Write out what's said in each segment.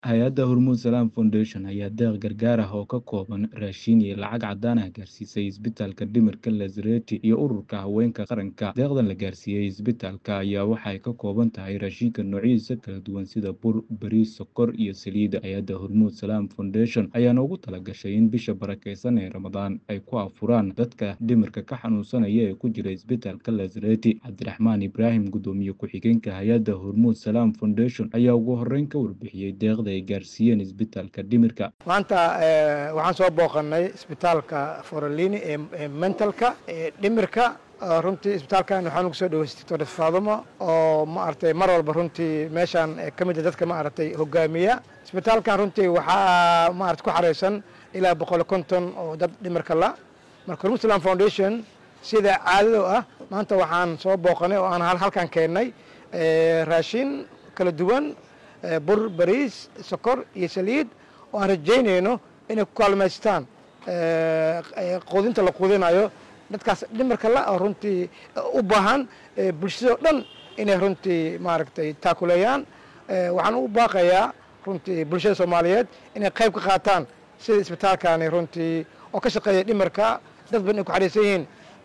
hay-adda hormuud salaam foundation ayaa deeq gargaar ah oo ka kooban raashin iyo lacag caddaan ah gaarsiisay isbitaalka dhimirka lazareti iyo ururka haweenka qaranka deeqdan la gaarsiiyey isbitaalka ayaa waxay ka kooban tahay raashinka noocyadiisa kala duwan sida bur bariis sokor iyo saliida hay-adda hormuud salaam foundation ayaana ugu talagashay in bisha barakeysan ee ramadaan ay ku afuraan dadka dhimirka ka xanuunsanaya ee ku jira isbitaalka lazareti cabdiraxmaan ibraahim guddoomiye ku-xigeenka hay-adda hormuud salaam foundation ayaa ugu horeyn ka warbixiyey deeqda ay gaarsiiyeen isbitaalka dhimirka maanta waxaan soo booqanay isbitaalka forolini ee mentalka ee dhimirka runtii isbitaalkan waxaan ugu soo dhaweystay doctor faadumo oo maaragtay mar walba runtii meeshaan ka mid a dadka maaragtay hogaamiya isbitaalkan runtii waxaa maarata ku xareysan ilaa boqol konton oo dad dhimirka la marka hormuud islam foundation sida caadado ah maanta waxaan soo booqanay oo aan halkan keennay raashin kala duwan bur bariis sokor iyo saliid oo aan rajaynayno inay ku kaalmaystaan quudinta la quudinayo dadkaas dhimarka la oo runtii u baahan bulshado dhan inay runtii maaragtay taakuleeyaan waxaan u baaqayaa runtii bulshada soomaaliyeed inay qayb ka qaataan sida isbitaalkani runtii oo ka shaqeeya dhimarka dad badan ay ku xariisan yihiin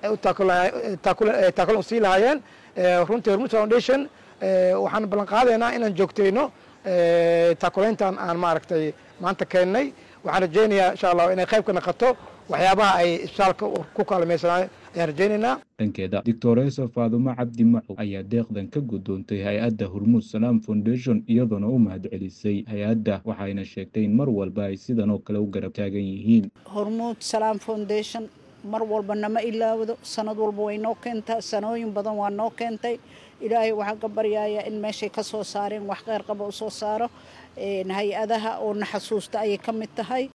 taakulan usii lahaayeen runtii hormuud foundation waxaan ballan qaadaynaa inaan joogtayno taakulayntan aan maaragtay maanta keennay waxaan rajaynayaa insha allah inay qayb ka naqato waxyaabaha ay isbitaalka ku kaalmaysanaayo ayaan rajaynaynaa dhankeeda doctoreso faadumo cabdi macow ayaa deeqdan ka guddoontay hay-adda hormuud salaam foundation iyadoona u mahad celisay hay-adda waxayna sheegtay in mar walba ay sidan oo kale u garab taagan yihiin hormuud salaam foundation mar walba nama ilaawdo sanad walba way noo keentaa sanooyin badan waa noo keentay ilaahay waxaan ka baryayaa in meeshay ka soo saareen wax qeyr qaba u soo saaro hay-adaha oo na xasuusta ayay ka mid tahay